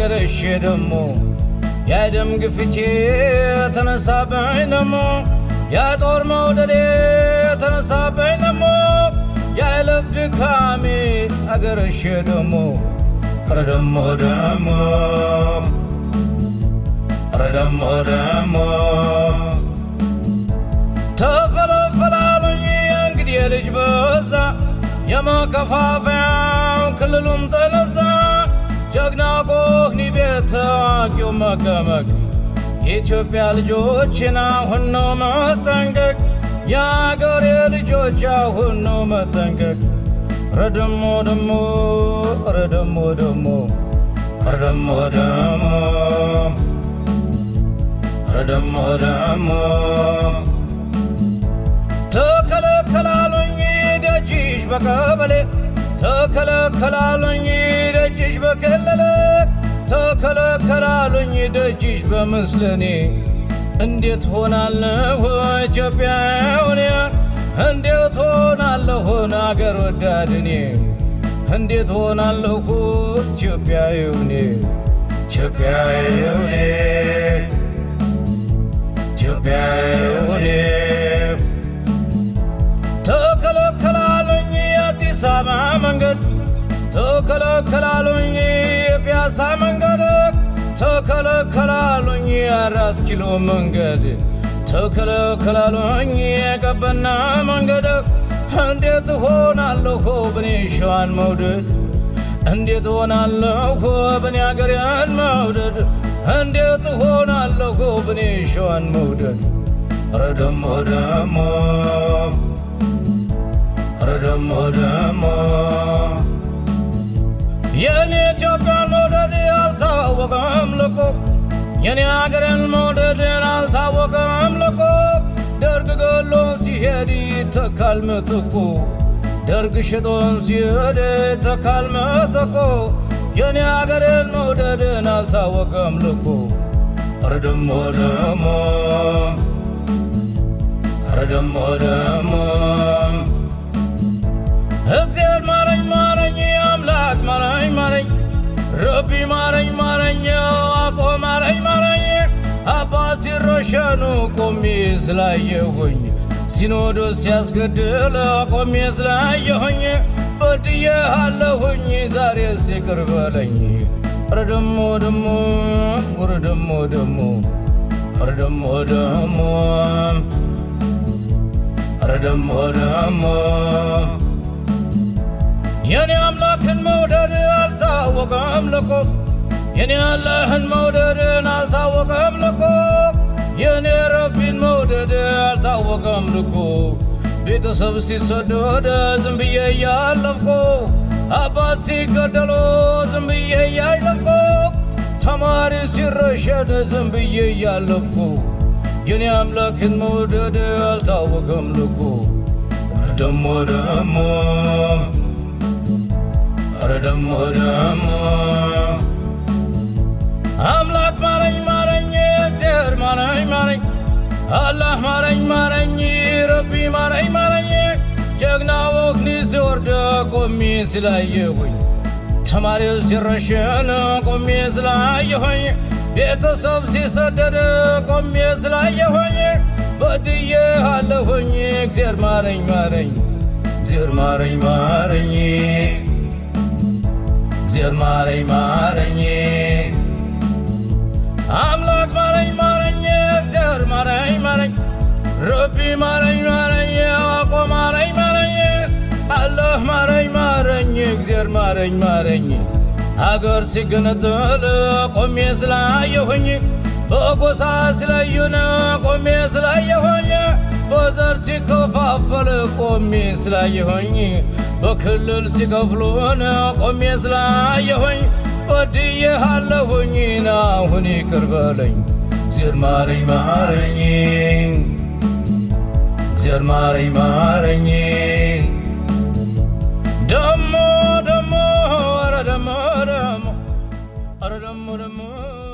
አገረሼ ደሞ የደም ግፊቴ ተነሳብኝ ደሞ የጦር መውደዴ ተነሳብኝ ደሞ የልብ ድካሜ አገረሼ ደሞ ኧረ ደሞ ደሞ ኧረ ደሞ ደሞ ተፈለፈላሉኝ እንግዲህ ልጅ በዛ የመከፋፈያው ክልሉም ተነዛ ጀግና ጎህኒ ቤት ታዋቂው መቀመቅ የኢትዮጵያ ልጆችን አሁን ነው መጠንቀቅ የአገሬ ልጆች አሁን ነው መጠንቀቅ ረደሞ ደሞ ረደሞ ደሞ ረደሞ ደሞ ረደሞ ደሞ ተከለከላሉኝ ደጅሽ በቀበሌ ተከለከላሉኝ ደጅሽ በክልል ተከለከላሉኝ ደጅሽ በምስልኔ እንዴት ሆናለሁ ኢትዮጵያውኔ እንዴት ሆናለሁን አገር ወዳድኔ እንዴት ሆናለሁ ኢትዮጵያውኔ ኢትዮጵያውኔ ኢትዮጵያውኔ ተከለከላሉኝ የአዲስ አበባ መንገድ ተከለከላሉኝ የፒያሳ መንገድ ተከለከላሉኝ የአራት ኪሎ መንገድ ተከለከላሉኝ የቀበና መንገድ እንዴት ሆናለሁ ብኔ ሸዋን መውደድ እንዴት ሆናለሁ ብኔ አገሬን መውደድ እንዴት ሆናለሁ ብኔ ሸዋን መውደድ ኧረ ደሞ ደሞ ኧረ ደሞ ደሞ የኔ ኢትዮጵያን መውደድ አልታወቀም ልኮ የኔ አገሬን መውደድን አልታወቀም ልኮ ደርግ ገሎን ሲሄድ ይተካል ምትኩ ደርግ ሽጦን ሲሄድ ይተካል ምትኩ የኔ አገሬን መውደድን አልታወቀም ልኮ ኧረ ደሞ ደሞ ኧረ ደሞ ደሞ እግዚአብሔር ማረኝ ማረኝ አምላክ ማረኝ ማረኝ ረቢ ማረኝ ማረኝ አቆ ማረኝ ማረኝ አባ ሲረሸኑ ቆሜ ስላየሁኝ ሲኖዶስ ሲያስገድል ቆሜ ስላየሁኝ በድዬ አለሁኝ ዛሬስ ይቅር በለኝ ኧረ ደሞ ደሞ ኧረ ደሞ ደሞ ኧረ ደሞ ደሞ ኧረ ደሞ ደሞ የኔ አምላክን መውደድ አልታወቀም ልኮ የኔ አላህን መውደድን አልታወቀም ልኮ የኔ ረቢን መውደድ አልታወቀም ልኮ ቤተሰብ ሲሰደድ ዝም ብዬ እያለፍኩ አባት ሲገደሉ ዝም ብዬ እያለፍኩ ተማሪ ሲረሸድ ዝም ብዬ እያለፍኩ የኔ አምላክን መውደድ አልታወቀም ልኮ ደሞ ደሞ ኧረ ደሞ ደሞ አምላክ ማረኝ ማረኝ እግዚአብሔር ማረኝ ማረኝ አላህ ማረኝ ማረኝ ረቢ ማረኝ ማረኝ ጀግና ወግኒ ሲወርድ ቆሜ ስላየሁኝ ተማሪው ሲረሸን ቆሜ ስላየሁኝ ቤተሰብ ሲሰደድ ቆሜ ስላየሁኝ በድዬ አለሁኝ እግዚአብሔር ማረኝ ማረኝ እግዚአብሔር ማረኝ ማረኝ እግዚአብሔር ማረኝ ማረኝ አምላክ ማረኝ ማረኝ እግዚአብሔር ማረኝ ማረኝ ረቢ ማረኝ ማረኝ አቆ ማረኝ ማረኝ አላህ ማረኝ ማረኝ እግዚአብሔር ማረኝ ማረኝ አገር ሲገነጠል ቆሜ ስላየሁኝ በጎሳ ሲለዩን ቆሜ ስላየሁኝ በዘር ሲከፋፈል ቆሜ ስላየሁኝ በክልል ሲከፍሉን ቆሜ ስላየሁኝ በድዬሃለሁኝ ናሁን ይቅር በለኝ እግዚአብሔር ማረኝ ማረኝ እግዚአብሔር ማረኝ ማረኝ ደሞ ደሞ ኧረ ደሞ ደሞ ኧረ ደሞ ደሞ